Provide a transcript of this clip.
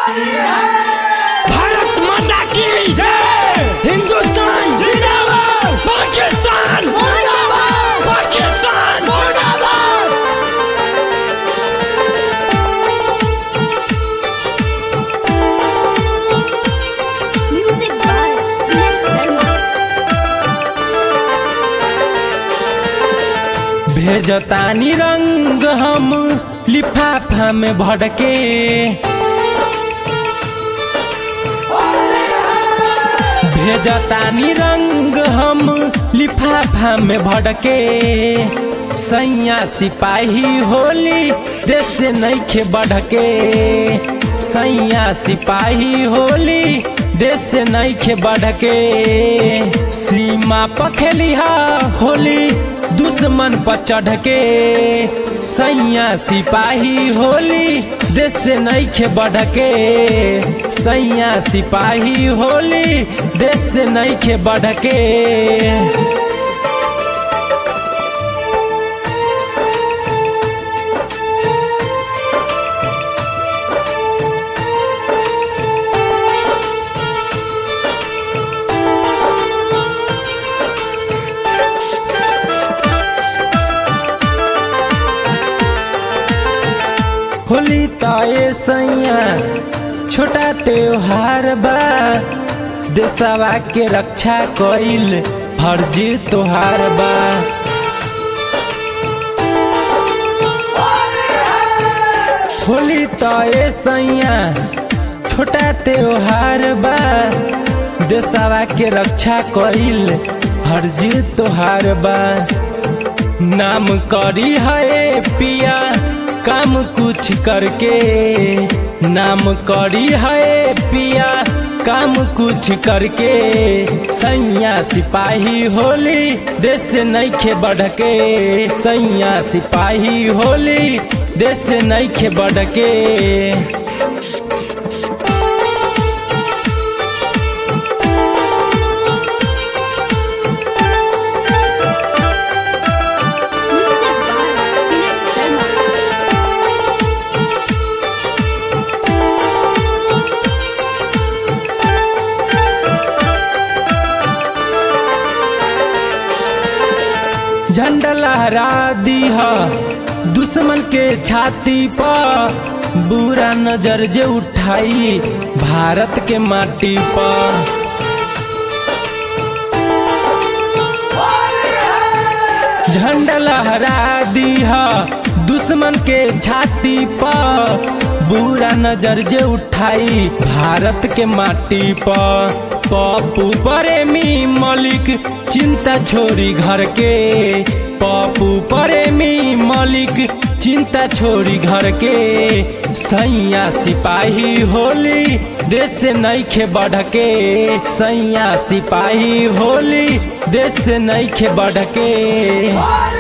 भारत माता की Hindustan Pakistan Pakistan Music by Vinay Sharma. भेजतानी रंग हम लिफाफा में भड़के भेजतानी रंग हम लिफाफा में भड़के सैया सिपाही होली देश से नईखे बढ़के सैया सिपाही होली देश से नईखे बढ़के सीमा पखेलिहा होली दुश्मन पर चढ़ के सैया सिपाही होली देश से नईखे बढ़ के सैया सिपाही होली देश से नईखे बढ़ के होली ताए सैया छोटा त्योहार बा देशवा के रक्षा कइल फर्जी तोहार बा होली ताए सैया छोटा त्योहार बा देशवा के रक्षा कइल फर्जी तोहार बा नाम करी है पिया काम कुछ करके नाम करी है पिया काम कुछ करके सैया सिपाही होली देश से नईखे बढ़ के सैया सिपाही होली देश से नईखे बढ़ के Music by Vinay Sharma. झंडा लहरा दीह दुश्मन के छाती पर बुरा नजर जे उठाई भारत के माटी पर झंडा लहरा दीह दुश्मन के छाती पर बुरा नजर जे उठाई भारत के माटी पर पप्पू प्रेमी मलिक चिंता छोड़ी घर के पप्पू प्रेमी मलिक चिंता छोड़ी घर के सैया सिपाही होली देश से नईखे बढ़ के सैया सिपाही होली देश से नईखे बढ़ के